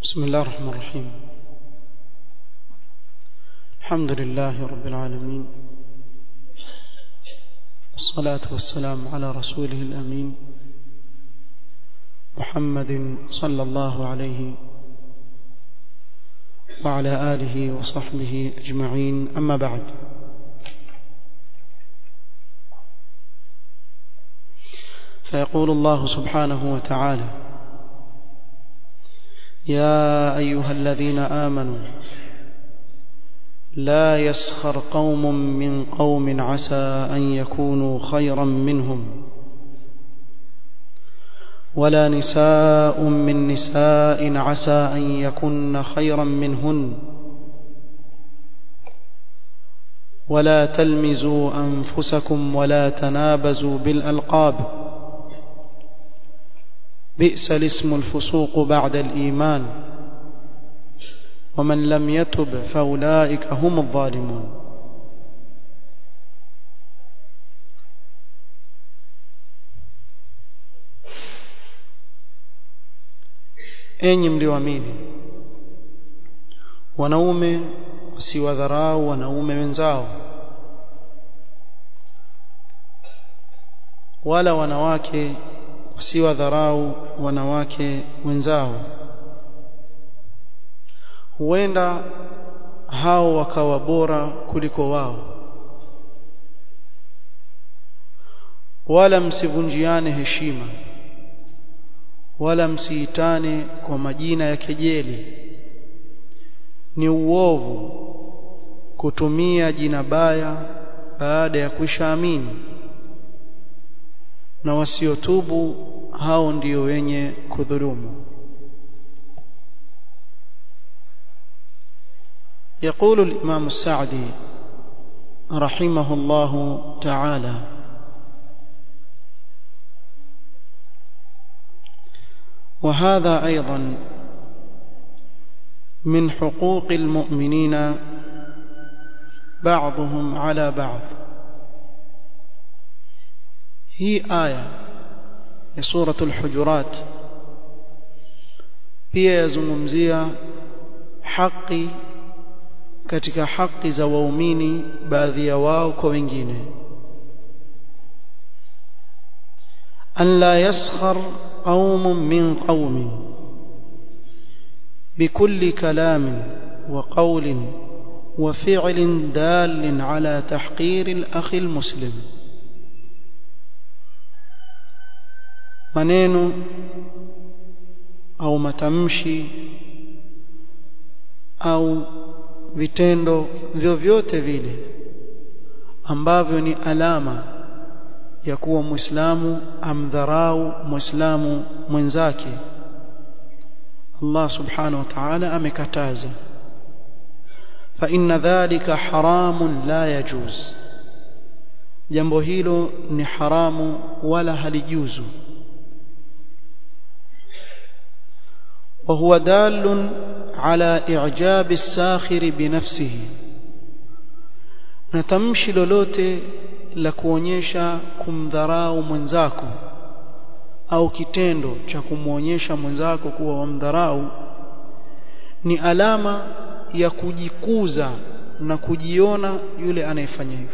بسم الله الرحمن الرحيم الحمد لله رب العالمين الصلاة والسلام على رسوله الأمين محمد صلى الله عليه وعلى آله وصحبه أجمعين أما بعد فيقول الله سبحانه وتعالى يا أيها الذين آمنوا لا يسخر قوم من قوم عسى أن يكونوا خيرا منهم ولا نساء من نساء عسى أن يكن خيرا منهن ولا تلمزوا أنفسكم ولا تنابزوا بالألقاب بئس الاسم الفسوق بعد الإيمان ومن لم يتب فأولئك هم الظالمون enyi mlioamini wanaume wasiwadharau wanaume wenzao wala wanawake wasiwadharau wanawake wenzao huenda hao wakawa bora kuliko wao wala msivunjiane heshima wala msiitane kwa majina ya kejeli ni uovu kutumia jina baya baada ya kuishaamini na wasiotubu hao ndio wenye kudhulumu يقول الإمام السعدي رحمه الله تعالى وهذا أيضا من حقوق المؤمنين بعضهم على بعض هي آية سورة الحجرات pia yazungumzia haki katika haki za waumini baadhi ya wao kwa wengine an la yaskhar qaumun min qaumin bikulli kalamin wa qawlin wa fi'lin dalin ala tahqir al-akhi al-muslim maneno au matamshi au vitendo vyovyote vile ambavyo ni alama ya kuwa muislamu amdharau muislamu mwenzake Allah subhanahu wa ta'ala amekataza fa inna dhalika haramun la yajuz jambo hilo ni haramu wala halijuzu وهو دال على إعجاب الساخر بنفسه نتمشي lolote la kuonyesha kumdharau mwenzako au kitendo cha kumwonyesha mwenzako kuwa wamdharau ni alama ya kujikuza na kujiona yule anayefanya hivyo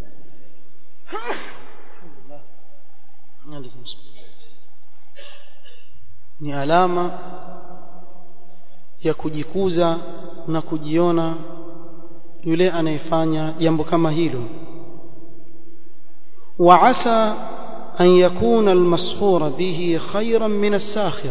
ni alama ya kujikuza na kujiona yule anayefanya jambo kama hilo wa asa an yakuna almasghura bihi khayran min as-sakhir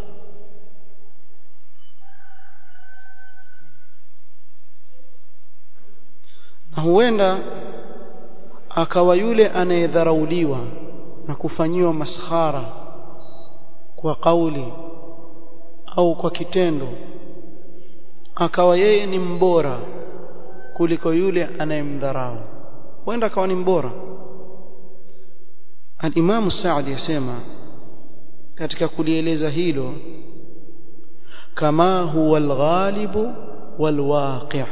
na huenda akawa yule anayedharauliwa na kufanyiwa maskhara kwa kauli au kwa kitendo akawa yeye ni mbora kuliko yule anayemdharau huenda akawa ni mbora al-Imam Saadi yasema katika kulieleza hilo kama huwa al-ghalibu wal-waqi'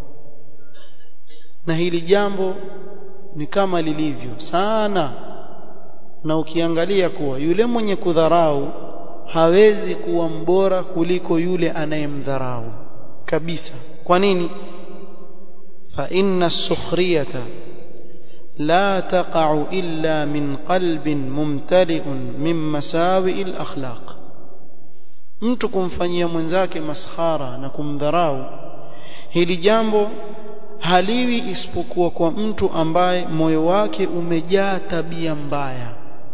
na hili jambo ni kama lilivyo sana na ukiangalia kuwa yule mwenye kudharau hawezi kuwa mbora kuliko yule anayemdharau kabisa kwa nini fa inna sukhriyata la taqa'u illa min qalbin mumtali'un min masawi al-akhlaq mtu kumfanyia mwenzake maskhara na kumdharau hili jambo haliwi isipokuwa kwa mtu ambaye moyo wake umejaa tabia mbaya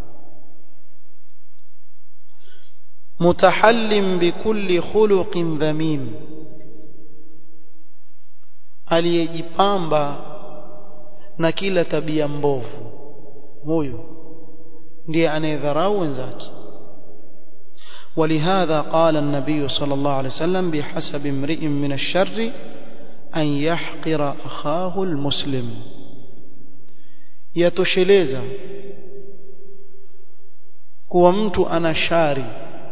mutahallim bikulli khuluqin dhamim aliyejipamba na kila tabia mbovu huyo ndiye anayedharau wenzake ولهذا قال النبي صلى الله عليه وسلم بحسب امرئ من الشر أن يحقر أخاه المسلم يتشلeza kuwa mtu ana shari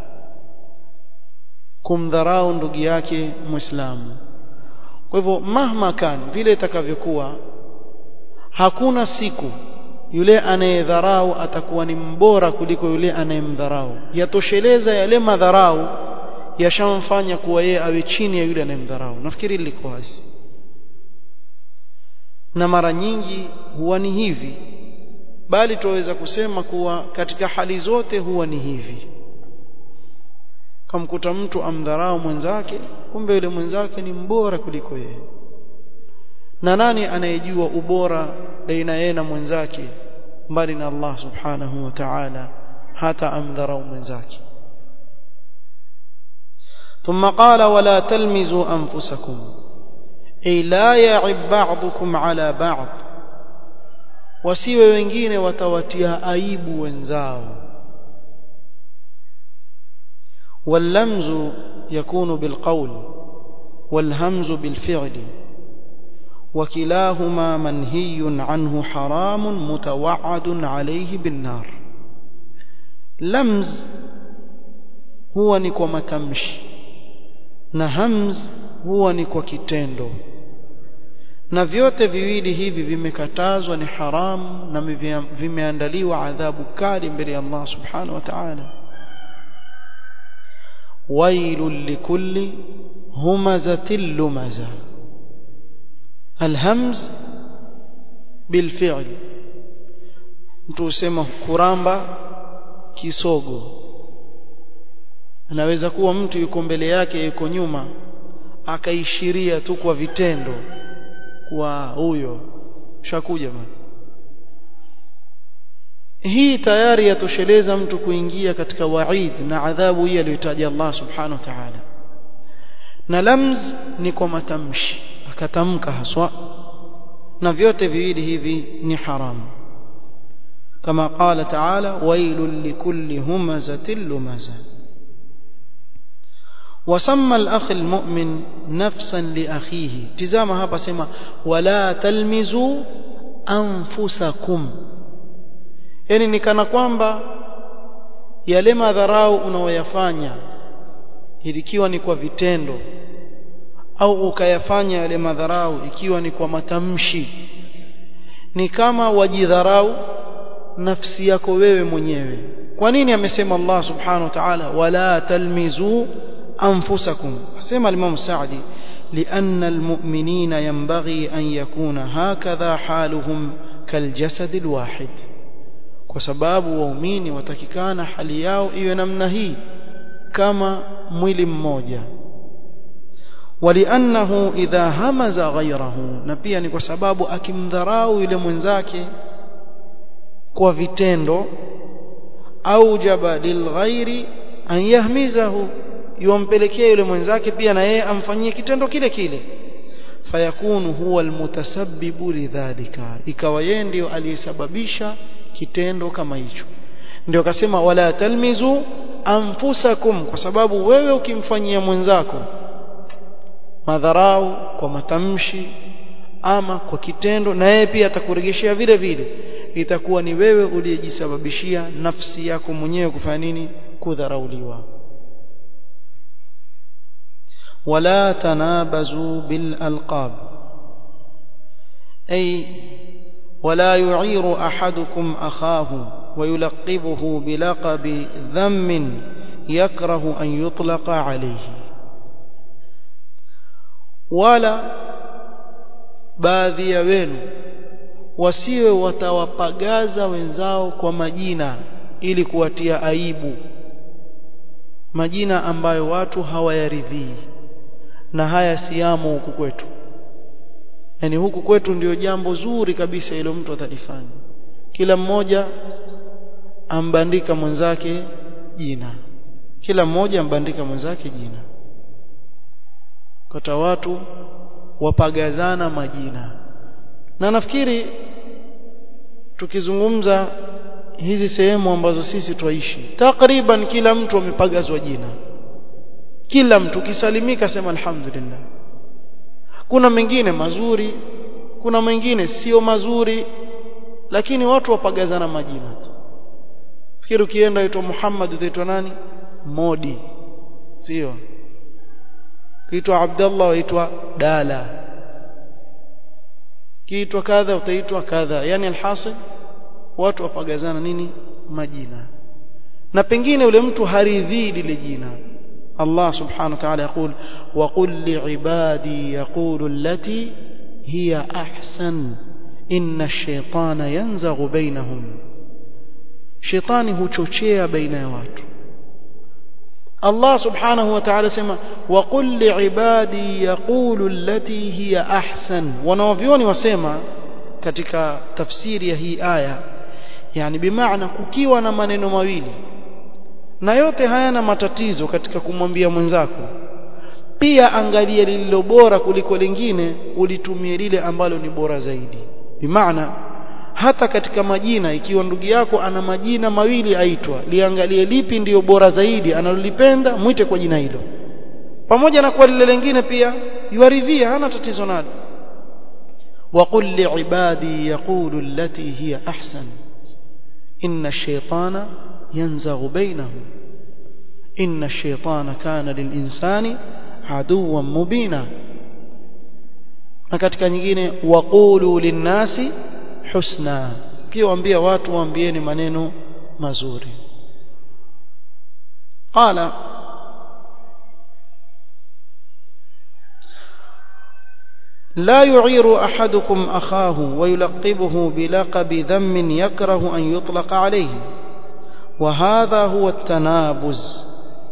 kumdharau ndugu yake muislamu kwa hivyo mahma kan vile itakavyokuwa hakuna siku yule anayedharau atakuwa ni mbora kuliko yule anayemdharau yatosheleza yale madharau yashamfanya kuwa yeye awe chini ya yule anayemdharau nafikiri liko wazi na mara nyingi huwa ni hivi bali tuweza kusema kuwa katika hali zote huwa ni hivi kamkuta mtu amdharau mwenzake kumbe yule mwenzake ni mbora kuliko yeye na nani anayejua ubora baina yeye na mwenzake mbali na Allah subhanahu wa ta'ala hata amdharau mwenzake ثم قال ولا تلمزوا أنفسكم أي لا يعب بعضكم على بعض wasiwe wengine watawatia aibu wenzao واللمز يكون بالقول والهمز بالفعل وكلاهما منهي عنه حرام متوعد عليه بالنار لمز هو ni kwa matamshi na hamz huwa ni kwa kitendo na vyote viwili hivi vimekatazwa ni haramu na vimeandaliwa adhabu kali mbele ya Allah subhanahu wa ta'ala wailul likulli humazatil lumaza alhamz bilfi'l mtu usema kuramba kisogo anaweza kuwa mtu yuko mbele yake yuko nyuma akaishiria tu kwa vitendo kwa huyo shakuja bwana hii tayari yatosheleza mtu kuingia katika waid na adhabu hii aliyotaja Allah subhanahu wa ta'ala na lamz ni kwa matamshi akatamka haswa na vyote viwili hivi ni haramu kama qala ta'ala wailul likulli humazatil lumaza وسمى الأخ المؤمن نفسا لأخيه تزامها hapa sema wala talmizu anfusakum yani ni kana kwamba yale madharau unaoyafanya ikiwa ni kwa vitendo au ukayafanya yale madharau ikiwa ni kwa matamshi ni kama wajidharau nafsi yako wewe mwenyewe kwa nini amesema Allah subhanahu wa ta'ala wala talmizu أنفسكم سمع الإمام السعدي لأن المؤمنين ينبغي أن يكون هكذا حالهم كالجسد الواحد وسباب وأمين وتككان حلياو إيو نمنهي كما mwili mmoja ولأنه إذا همز غيره na pia ni kwa sababu akimdharau yule mwenzake kwa vitendo aujaba lilghairi an yahmizahu yumpelekea yule mwenzake pia na yeye amfanyie kitendo kile kile fayakunu huwa almutasabbibu lidhalika ikawa yeye ndio aliyesababisha kitendo kama hicho ndio akasema wala talmizu anfusakum kwa sababu wewe ukimfanyia mwenzako madharau kwa matamshi ama kwa kitendo na yeye pia atakurejeshea vile vile itakuwa ni wewe uliyejisababishia nafsi yako mwenyewe kufanya nini kudharauliwa ولا تنابزوا بالألقاب أي ولا يعير أحدكم أخاه ويلقبه بلقب ذم yakrahu an yutlaqa alayhi wala baadhi ya wenu wasiwe watawapagaza wenzao kwa majina ili kuwatia aibu majina ambayo watu hawayaridhii na haya siamo huku kwetu yani huku kwetu ndio jambo zuri kabisa ile mtu atalifanya kila mmoja ambandika mwenzake jina kila mmoja ambandika mwenzake jina kata watu wapagazana majina na nafikiri tukizungumza hizi sehemu ambazo sisi twaishi takriban kila mtu amepagazwa jina kila mtu ukisalimika sema alhamdulillah kuna mengine mazuri kuna mengine sio mazuri lakini watu wapagazana majina tu fikiri ukienda uitwa Muhammad utaitwa nani Modi sio kiitwa Abdullah uitwa Dala kiitwa kadha utaitwa kadha yani alhasil watu wapagazana nini majina na pengine yule mtu haridhii lile jina Allah subhanahu wa ta'ala يقول وقل لعبادي يقول التي هي أحسن إن الشيطان ينزغ بينهم شيطاني huchochea baina ya watu Allah subhanahu wa ta'ala sema وقل لعبادي يقول التي هي أحسن wanaovioni wasema katika tafsiri ya hii aya yani bimaana kukiwa na maneno mawili na yote hayana matatizo katika kumwambia mwenzako pia angalia lililo bora kuliko lingine ulitumie lile ambalo ni bora zaidi bimaana hata katika majina ikiwa ndugu yako ana majina mawili aitwa liangalie lipi ndiyo bora zaidi analolipenda mwite kwa jina hilo pamoja na kwa lile lingine pia yuaridhia hana tatizo nalo وقل لعبادي يقول التي هي أحسن إن الشيطان ينزغ بينهم إن الشيطان كان للإنسان عدوا مبينا na katika nyingine waqulu linnasi husna pia waambia watu waambieni maneno mazuri qala لا يعير أحدكم أخاه ويلقبه بلقب ذم يكره أن يطلق عليه وهذا هو التنابز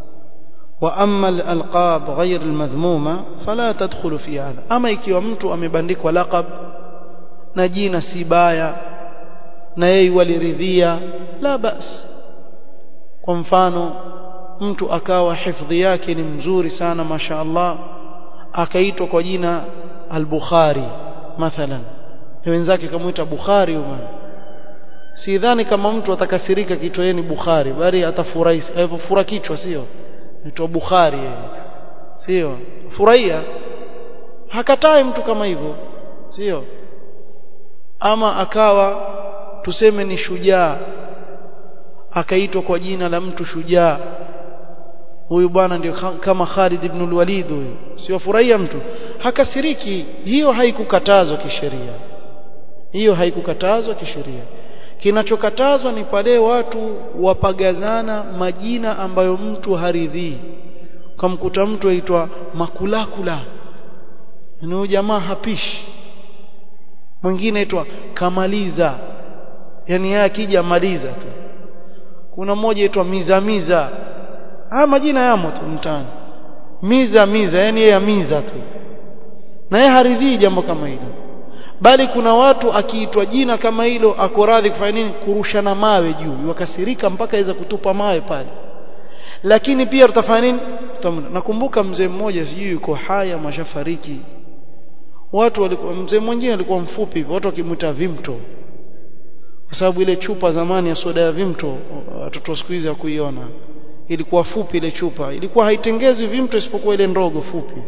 وأما الألقاب غير المذمومة فلا تدخل في هذا أما ikiwa mtu amebandikwa laqab na jina si baya na yeye waliridhia la bas kwa mfano mtu akawa hifadhi yake ni mzuri sana masha Allah akaitwa kwa jina al-Bukhari mathalan wenzake kumuita Bukhari huyo sidhani kama mtu atakasirika kichwa yeye ni Bukhari bali atafurahi fura kichwa sio naitwa Bukhari yeye sio furahia hakatai mtu kama hivyo sio ama akawa tuseme ni shujaa akaitwa kwa jina la mtu shujaa huyu bwana ndio kama Khalid ibn al-Walid huyu sio furahia mtu hakasiriki hiyo haikukatazwa kisheria hiyo haikukatazwa kisheria kinachokatazwa ni pale watu wapagazana majina ambayo mtu haridhii kamkuta mtu aitwa makulakula ni jamaa hapishi mwingine aitwa kamaliza yani yeye akija maliza tu kuna mmoja aitwa mizamiza haya majina yamo tu mtaani miza miza yani yeye miza tu na yeye haridhii jambo kama hilo bali kuna watu akiitwa jina kama hilo ako radhi kufanya nini kurushana mawe juu wakasirika mpaka aweza kutupa mawe pale lakini pia tutafanya nini nakumbuka mzee mmoja sijui yuko haya mashafariki watu walikuwa mzee mwingine alikuwa mfupi hivyo watu wakimwita vimto kwa sababu ile chupa zamani ya soda ya vimto watoto siku hizi hakuiona ilikuwa fupi ile chupa ilikuwa haitengezwi vimto isipokuwa ile ndogo fupi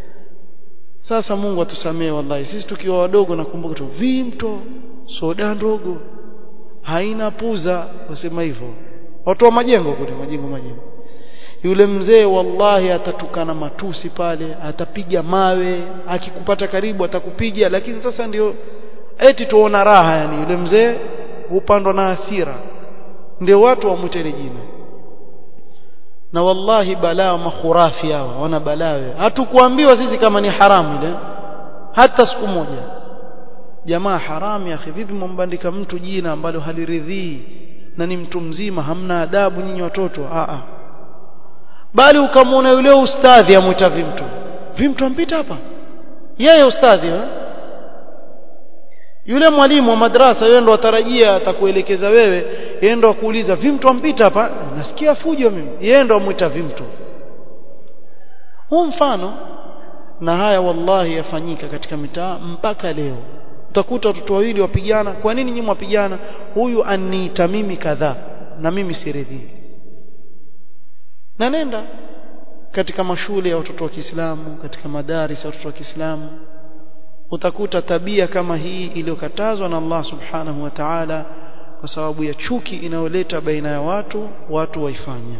sasa Mungu atusamee wallahi sisi tukiwa wadogo nakumbuka tu vimto soda ndogo haina puza wasema hivyo watu wa majengo kule majengo majengo yule mzee wallahi atatukana matusi pale atapiga mawe akikupata karibu atakupiga lakini sasa ndio eti tuona raha yani yule mzee hupandwa na hasira ndio watu wamwite ile jina na wallahi balaa makhurafi hawa wana balaa hatukuambiwa sisi kama ni haramu ile hata siku moja jamaa haramu ya vipi mwambandika mtu jina ambalo haliridhii na ni mtu mzima hamna adabu nyinyi watoto a a bali ukamwona yule ustadhi amwita vimtu vimtu ampita hapa yeye ustadhi eh? yule mwalimu wa madrasa yeye ndo atarajia atakuelekeza wewe yeye ndo akuuliza vimtu ampita hapa nasikia fujo mimi yeye ndo amwita vimtu huu mfano na haya wallahi yafanyika katika mitaa mpaka leo utakuta watoto wawili wapigana kwa nini nyinyi mwapigana huyu aniita mimi kadhaa na mimi siridhii na nenda katika mashule ya watoto wa Kiislamu katika madaris ya watoto wa Kiislamu utakuta tabia kama hii iliyokatazwa na Allah subhanahu wa ta'ala kwa sababu ya chuki inayoleta baina ya watu watu waifanya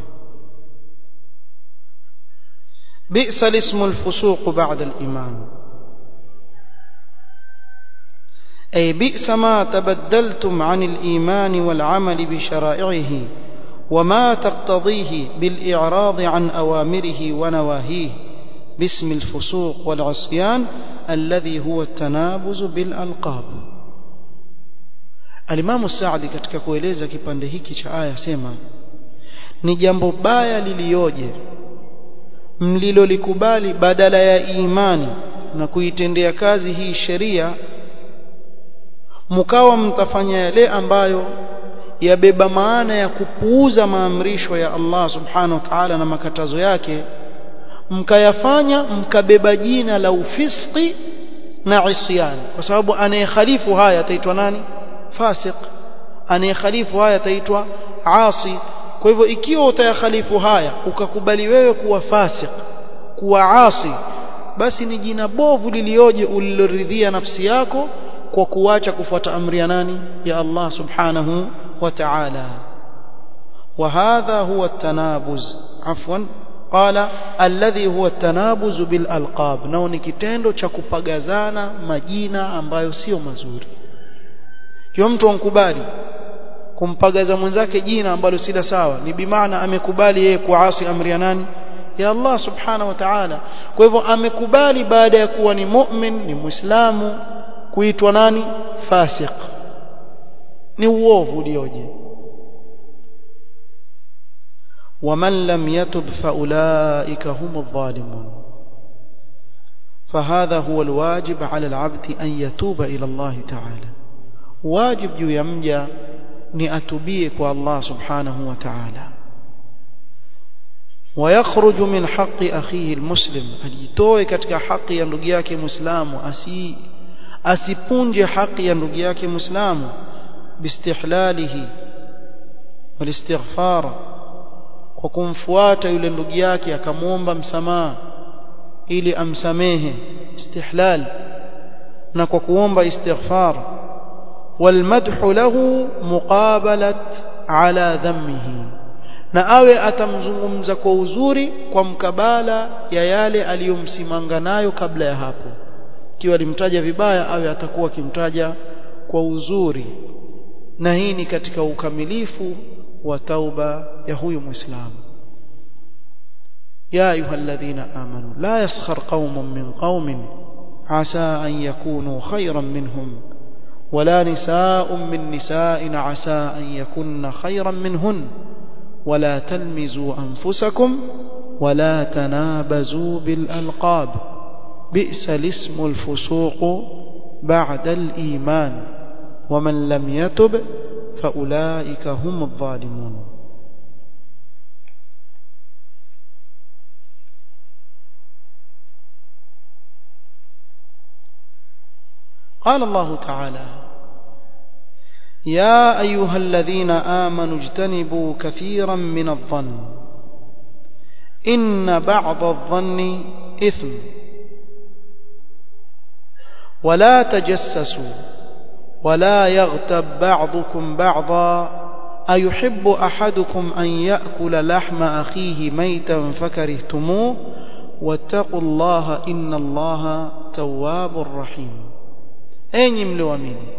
بئس الاسم الفسوق بعد الإيمان أي بئس ما تبدلتم عن الإيمان والعمل بشرائعه وما تقتضيه بالإعراض عن أوامره ونواهيه باسم الفسوق والعصيان الذي هو التنابز بالألقاب الإمام السعدي katika kueleza kipande hiki cha aya sema ni jambo baya lilioje mlilolikubali badala ya imani na kuitendea kazi hii sheria mkawa mtafanya yale ambayo yabeba maana ya kupuuza maamrisho ya Allah subhanahu wa ta'ala na makatazo yake mkayafanya mkabeba jina la ufiski na isyan kwa sababu anayekhalifu haya ataitwa nani fasik anayekhalifu haya ataitwa asi kwa hivyo ikiwa utayakhalifu haya ukakubali wewe kuwa fasik kuwa asi basi ni jina bovu lilioje uliloridhia nafsi yako kwa kuacha kufuata amri ya nani ya Allah subhanahu wa ta'ala وهذا هو التنابز عفوا قال الذي هو التنابز بالالقاب nao ni kitendo cha kupagazana majina ambayo sio mazuri kiwa mtu ankubali kumpagaza mwenzake jina ambalo si la sawa ni bimaana amekubali yeye kuasi amri ya nani ya Allah subhanahu wa ta'ala kwa hivyo amekubali baada ya kuwa ni mu'min ni muislamu kuitwa nani fasik ni uovu ulioje ومن لم يتب فأولئك هم الظالمون فهذا هو الواجب على العبد أن يتوب إلى الله تعالى واجب juu ya mja ni atubie kwa Allah subhanahu wa ta'ala ويخرج من حق أخيه المسلم ajitoe katika haki ya ndugu yake muislamu asi asipunje haki ya ndugu yake muislamu bistihlalihi walistighfar kwa kumfuata yule ndugu yake akamwomba msamaha ili amsamehe istihlal na kwa kuomba istighfar والمدح له مقابلة على ذمه na awe atamzungumza kwa uzuri kwa mkabala ya yale aliyomsimanga nayo kabla ya hapo ikiwa alimtaja vibaya awe atakuwa akimtaja kwa uzuri na hii ni katika ukamilifu wa tauba ya huyu muislamu ya ayyuhalladhina amanu la yaskhar qaumun min qaumin asa an yakunu khayran minhum ولا نساء من نساء عسى أن يكن خيرا منهن ولا تلمزوا أنفسكم ولا تنابزوا بالألقاب بئس الاسم الفسوق بعد الإيمان ومن لم يتب فأولئك هم الظالمون قال الله تعالى يا أيها الذين آمنوا اجتنبوا كثيرا من الظن إن بعض الظن إثم ولا تجسسوا ولا يغتب بعضكم بعضا أيحب أحدكم أن يأكل لحم أخيه ميتا فكرهتموه واتقوا الله إن الله تواب رحيم enyi mlioamini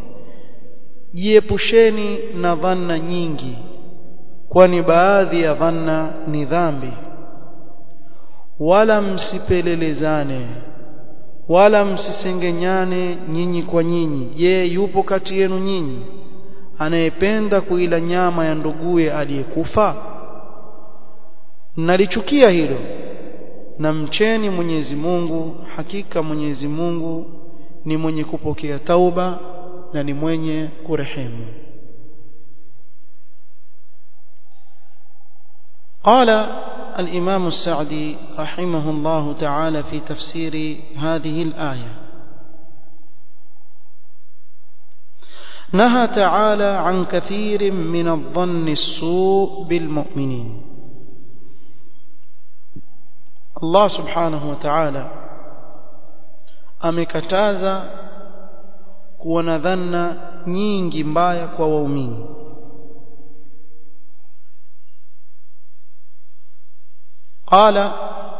jiepusheni na dhanna nyingi kwani baadhi ya dhanna ni dhambi wala msipelelezane wala msisengenyane nyinyi kwa nyinyi je yupo kati yenu nyinyi anayependa kuila nyama ya nduguye aliyekufa nalichukia hilo na mcheni Mwenyezi Mungu hakika Mwenyezi Mungu ni mwenye kupokea tauba na ni mwenye kurehemu قال الإمام السعدي رحمه الله تعالى في تفسير هذه الآية نهى تعالى عن كثير من الظن السوء بالمؤمنين الله سبحانه وتعالى amekataza kuwa na dhanna nyingi mbaya kwa waumini قال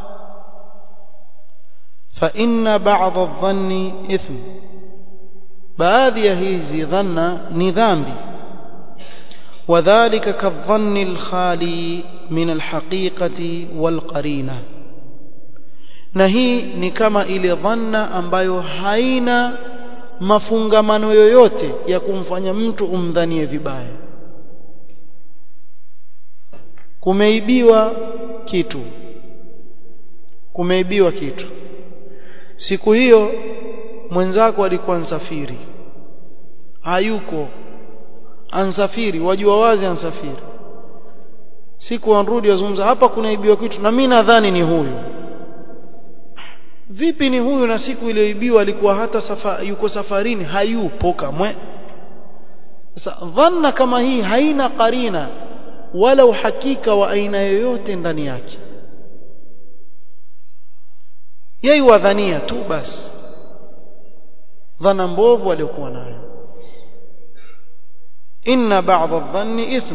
فإن بعض الظن إثم baadhi ya hizi dhanna ni dhambi wadhālika kadhanni al-khali min al-haqiqati wal-qarina na hii ni kama ile dhanna ambayo haina mafungamano yoyote ya kumfanya mtu umdhanie vibaya kumeibiwa kitu kumeibiwa kitu siku hiyo mwenzako alikuwa ansafiri hayuko ansafiri wajua wazi ansafiri siku anrudi wazungumza hapa kunaibiwa kitu na mimi nadhani ni huyu vipi ni huyu na siku iliyoibiwa alikuwa hata safa, yuko safarini hayupo kamwe sasa dhanna kama hii haina karina wala uhakika wa aina yoyote ndani yake yeye wadhania tu basi dhana mbovu aliyokuwa nayo inna ba'd adh-dhanni ithm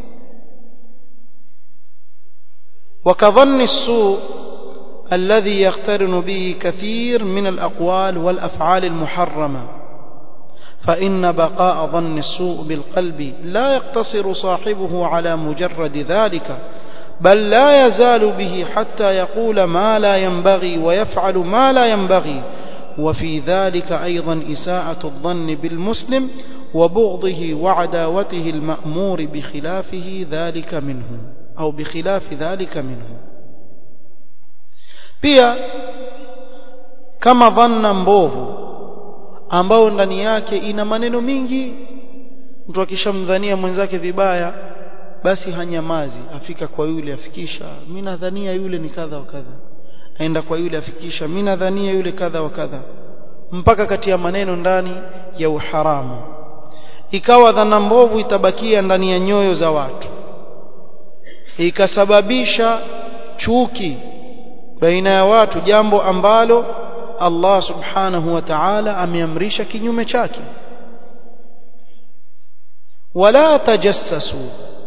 وكظن السوء الذي يقترن به كثير من الأقوال والأفعال المحرمة فإن بقاء ظن السوء بالقلب لا يقتصر صاحبه على مجرد ذلك بل لا يزال به حتى يقول ما لا ينبغي ويفعل ما لا ينبغي وفي ذلك أيضا إساءة الظن بالمسلم وبغضه وعداوته المأمور بخلافه ذلك منه أو بخلاف ذلك منه pia kama dhanna mbovu ambao ndani yake ina maneno mingi mtu akishamdhania mwenzake vibaya basi hanyamazi afika kwa yule afikisha mimi nadhania yule ni kadha wa kadha aenda kwa yule afikisha mimi nadhania yule kadha wa kadha mpaka kati ya maneno ndani ya uharamu ikawa dhana mbovu itabakia ndani ya nyoyo za watu ikasababisha chuki baina ya watu jambo ambalo Allah subhanahu wa ta'ala ameamrisha kinyume chake wala tajassasu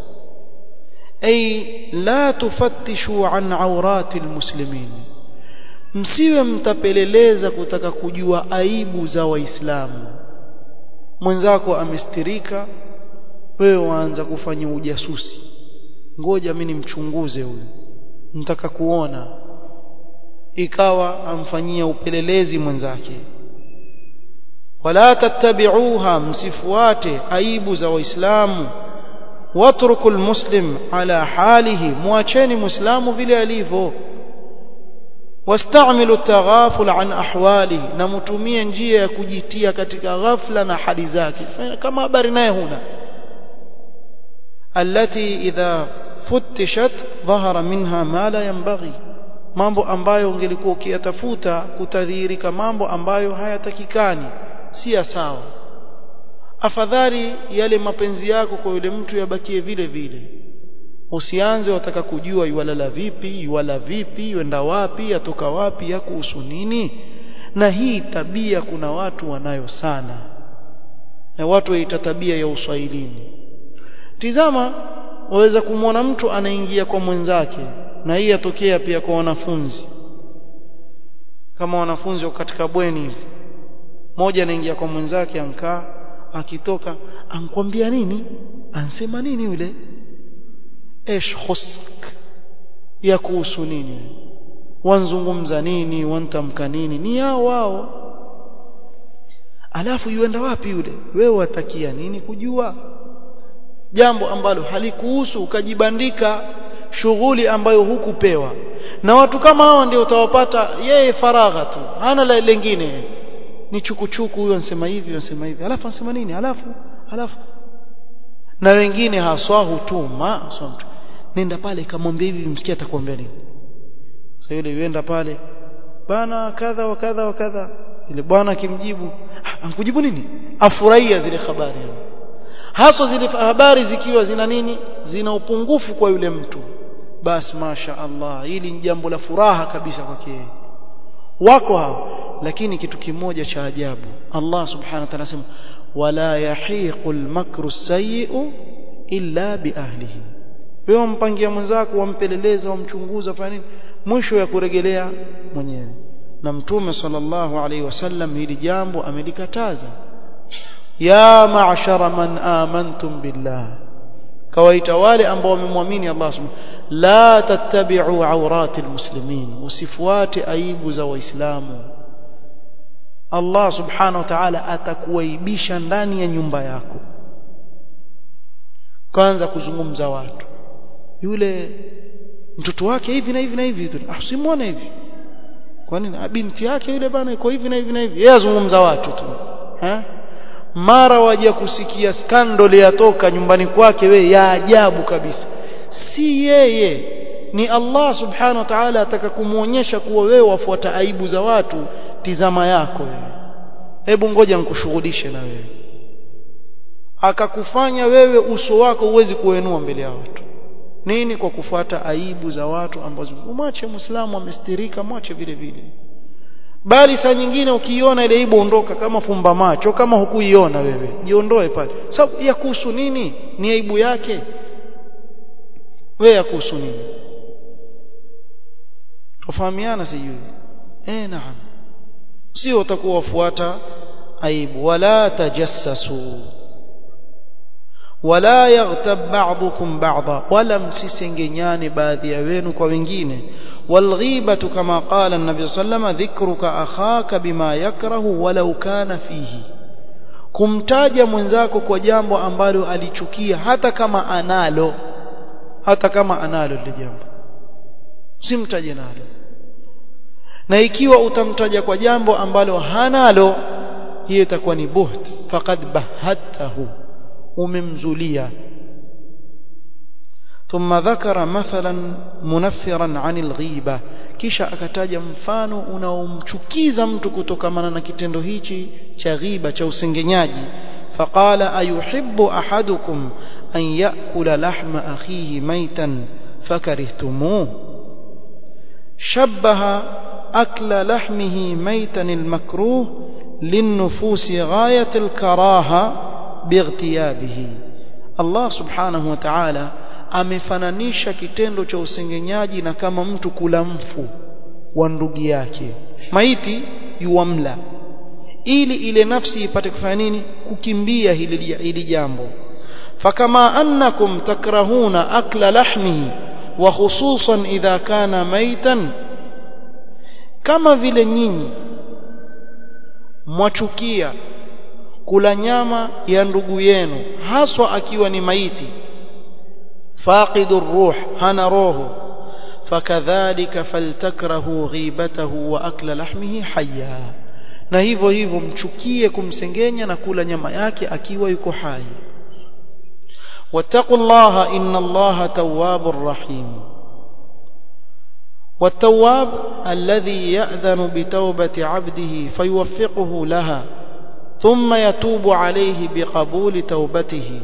ay la tufattishu an awrati almuslimin msiwe mtapeleleza kutaka kujua aibu za waislamu mwenzako amestirika wewe waanza kufanya ujasusi ngoja mimi nimchunguze huyu nitaka kuona ikawa amfanyia upelelezi mwenzake wala tattabi'uha msifuate aibu za waislamu watruku almuslim ala halihi muacheni muislamu vile alivyo wastamilu taghaful an ahwalihi na mtumie njia ya kujitia katika ghafla na hali zake kama habari naye huna allati idha futtishat dhahara minha ma la yanbaghi mambo ambayo ungelikuwa ukiyatafuta kutadhihirika mambo ambayo hayatakikani si ya sawa afadhali yale mapenzi yako kwa yule mtu yabakie vile vile usianze wataka kujua yuwalala vipi yuwala vipi yuenda wapi yatoka wapi ya kuhusu nini na hii tabia kuna watu wanayo sana na watu waita tabia ya uswahilini tizama waweza kumwona mtu anaingia kwa mwenzake na hii yatokea pia kwa wanafunzi kama wanafunzi wako katika bweni hivi mmoja anaingia kwa mwenzake ankaa akitoka ankwambia nini ansema nini yule ايش خصك ya kuhusu nini wanzungumza nini wantamka nini ni yao wao alafu yuenda wapi yule wewe watakia nini kujua jambo ambalo halikuhusu ukajibandika shughuli ambayo hukupewa na watu kama hawa ndio utawapata yeye faragha tu hana la lingine ni chukuchuku huyo anasema hivi anasema hivi alafu anasema nini alafu alafu na wengine haswa hutuma haswa mtu nenda pale kamwambia hivi msikia atakwambia nini sasa yule yuenda pale bana kadha wa kadha wa kadha ile bwana akimjibu ankujibu nini afurahia zile habari haswa zile habari zikiwa zina nini zina upungufu kwa yule mtu basi masha Allah hili ni jambo la furaha kabisa kwake wako hao lakini kitu kimoja cha ajabu Allah subhanahu wa ta'ala anasema wala yahiqul makru sayyi'u illa biahlihi wewe mpangia mwenzako wampeleleza wamchunguza fanya nini mwisho ya kuregelea mwenyewe na mtume sallallahu alaihi wasallam hili jambo amelikataza ya ma'shara man amantum billah kawaita wale ambao wamemwamini Allah subhanahu la tattabi'u awrati almuslimin usifuate aibu za waislamu Allah subhanahu wa ta'ala atakuaibisha ndani ya nyumba yako kwanza kuzungumza watu yule mtoto wake hivi na hivi na hivi ah simwone hivi kwa nini binti yake yule bana iko hivi na hivi na hivi yeye azungumza watu tu eh mara waje kusikia skandal yatoka nyumbani kwake we ya ajabu kabisa si yeye ni Allah subhanahu wa ta'ala ataka kumuonyesha kuwa wewe wafuata aibu za watu tizama yako wewe hebu ngoja nikushughulishe na wewe akakufanya wewe uso wako uwezi kuenua mbele ya watu nini kwa kufuata aibu za watu ambazo umwache muislamu amestirika mwache vile vile bali saa nyingine ukiiona ile aibu ondoka kama fumba macho kama hukuiona wewe jiondoe pale sababu ya kuhusu nini ni aibu yake wewe ya kuhusu nini tufahamiana sijui eh naam sio utakuwa wafuata aibu wala tajassasu wala yaghtab ba'dukum ba'dha wala msisengenyane baadhi ya wenu kwa wengine والغيبة كما قال النبي صلى الله عليه وسلم ذكرك أخاك بما يكره ولو كان فيه kumtaja mwenzako kwa jambo ambalo alichukia hata kama analo hata kama analo lile jambo simtaje nalo na ikiwa utamtaja kwa jambo ambalo hanalo hiyo itakuwa ni buht faqad bahatahu umemzulia ثم ذكر مثلا منفرا عن الغيبة kisha akataja mfano unaomchukiza mtu kutokamana na kitendo hichi cha ghiba cha usengenyaji faqala ayuhibbu ahadukum an yakula lahma akhihi maitan fakarihtumuh shabbaha akla lahmihi maitan almakruh linnufusi ghayat alkaraha bightiyabihi Allah subhanahu wa ta'ala amefananisha kitendo cha usengenyaji na kama mtu kula mfu wa ndugu yake maiti yuamla ili ile nafsi ipate kufanya nini kukimbia hili hili jambo fakama annakum takrahuna akla lahmihi wa khususan idha kana maitan kama vile nyinyi mwachukia kula nyama ya ndugu yenu haswa akiwa ni maiti فاقد الروح هنا روحه فكذلك فلتكره غيبته واكل لحمه حيا na hivyo hivyo mchukie kumsengenya na kula nyama yake akiwa yuko hai wattaqullaha inna allaha tawwabur rahim والتواب الذي يأذن بتوبة عبده فيوفقه لها ثم يتوب عليه بقبول توبته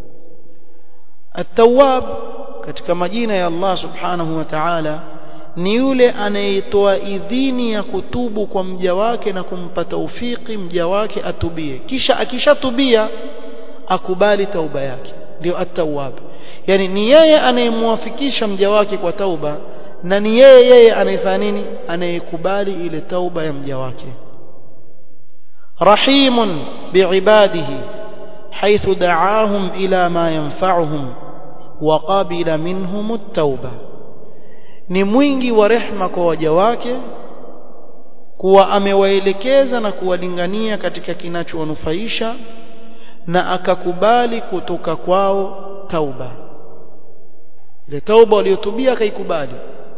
التواب katika majina ya Allah subhanahu wa ta'ala ni yule anayetoa idhini ya kutubu kwa mja wake na kumpa taufiki mja wake atubie kisha akishatubia akubali tauba yake ndio at-tawwab yani ni yeye anayemwafikisha mja wake kwa tauba na ni yeye yeye anayefanya nini anayekubali ile tauba ya mja wake rahimun biibadihi حيث دعاهم إلى ما ينفعهم وقبل منهم التوبة ni mwingi wa rehma kwa waja wake kuwa amewaelekeza na kuwalingania katika kinachowanufaisha na akakubali kutoka kwao tauba ile tauba waliyotubia akaikubali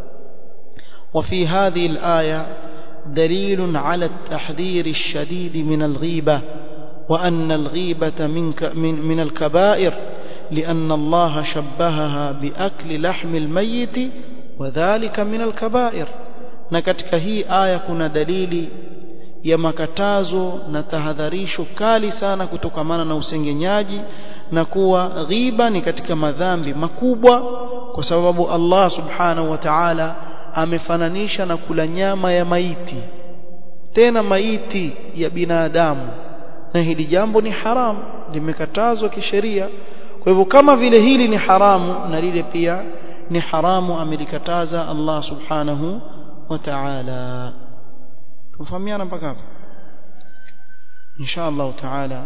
وفي هذه الآية دليل على التحذير الشديد من الغيبة وأن الغيبة من, من, من الكبائر لأن الله شبهها بأكل لحم الميت وذلك من الكبائر na katika hii aya kuna dalili ya makatazo na tahadharisho kali sana kutokamana na usengenyaji na kuwa ghiba ni katika madhambi makubwa kwa sababu Allah subhanahu wa ta'ala amefananisha na kula nyama ya maiti tena maiti ya binadamu na hili jambo ni haramu limekatazwa kisheria kwa hivyo kama vile hili ni haramu na lile pia ni haramu amelikataza Allah subhanahu wa ta'ala tufahamiana mpaka hapa insha Allah ta'ala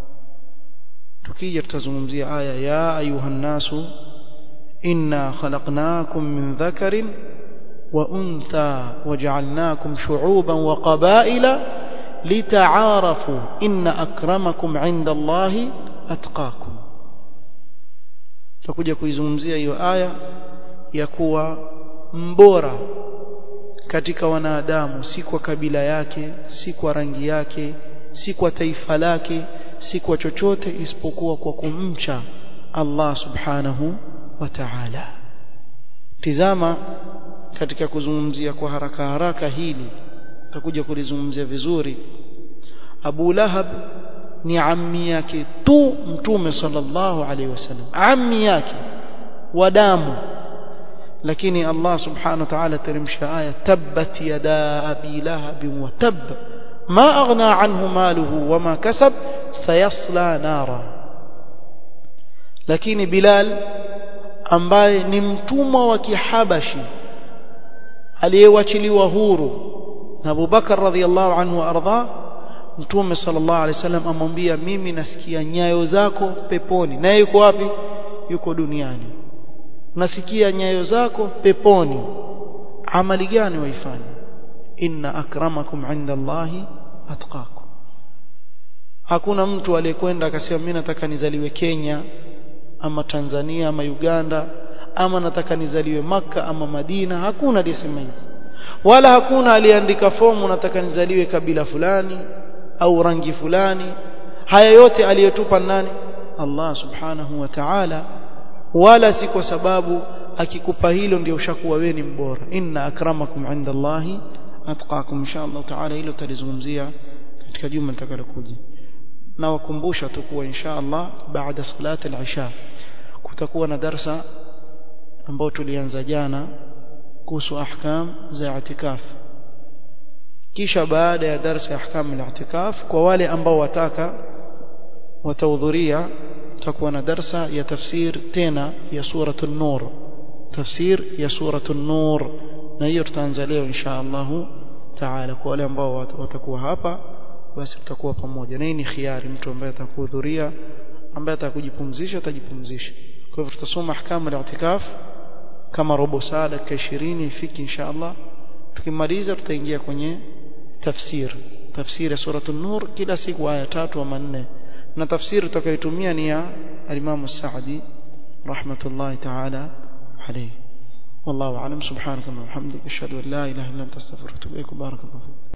tukija tutazungumzia aya ya ayuha nasu inna khalaqnakum min dhakarin wa untha waja'alnakum shu'uban wa qabaila lita'arafu inna akramakum 'inda Allahi atqakum tutakuja kuizungumzia hiyo aya ya kuwa mbora katika wanadamu si kwa kabila yake si kwa rangi yake si kwa taifa lake si kwa chochote isipokuwa kwa kumcha Allah subhanahu wa ta'ala tizama katika kuzungumzia kwa haraka haraka hili tutakuja kulizungumzia vizuri Abu Lahab ni ammi yake tu mtume sallallahu alaihi wasallam ammi yake wa damu lakini Allah subhanahu wa ta'ala teremsha aya tabbat yada abi lahab wa tab ma aghna anhu maluhu wama kasab sayasla nara lakini Bilal ambaye ni mtumwa wa kihabashi aliyewachiliwa huru na Abu Bakar radhiallahu anhu arda Mtume sallallahu alaihi wasallam amwambia mimi nasikia nyayo zako peponi naye yuko wapi yuko duniani nasikia nyayo zako peponi amali gani waifanya inna akramakum inda Allahi atqakum hakuna mtu aliyekwenda akasema mimi nataka nizaliwe Kenya ama Tanzania ama Uganda ama nataka nizaliwe maka ama Madina hakuna aliyesema hivyo wala hakuna aliyeandika fomu nataka nizaliwe kabila fulani au rangi fulani haya yote aliyotupa nani Allah subhanahu wa ta'ala wala si kwa sababu akikupa hilo ndio ushakuwa wewe ni mbora inna akramakum inda Allahi atqakum inshallah ta'ala hilo tutalizungumzia katika juma litakalokuja na wakumbusha tu kuwa inshallah baada salati al-isha kutakuwa na darsa ambao tulianza jana kuhusu ahkam za i'tikaf kisha baada ya darsa ya ahkam al-i'tikaf kwa wale ambao wataka watahudhuria tutakuwa na darsa ya tafsir tena ya suratul nur tafsir ya suratul nur na hiyo tutaanza leo insha Allah taala kwa wale ambao watakuwa hapa basi tutakuwa pamoja na hii ni khiari mtu ambaye atakuhudhuria ambaye atakujipumzisha atajipumzisha kwa hivyo tutasoma ahkamu al-i'tikaf kama robo saa dakika 20 ifiki insha Allah tukimaliza tutaingia kwenye tafsir tafsiri ya suratul nur kila siku aya tatu ama nne na tafsiri tutakayotumia ni ya al-Imam Sa'di rahmatullahi ta'ala alayhi والله أعلم سبحانك اللهم وبحمدك أشهد أن لا إله إلا أنت أستغفرك وأتوب إليك بارك الله فيك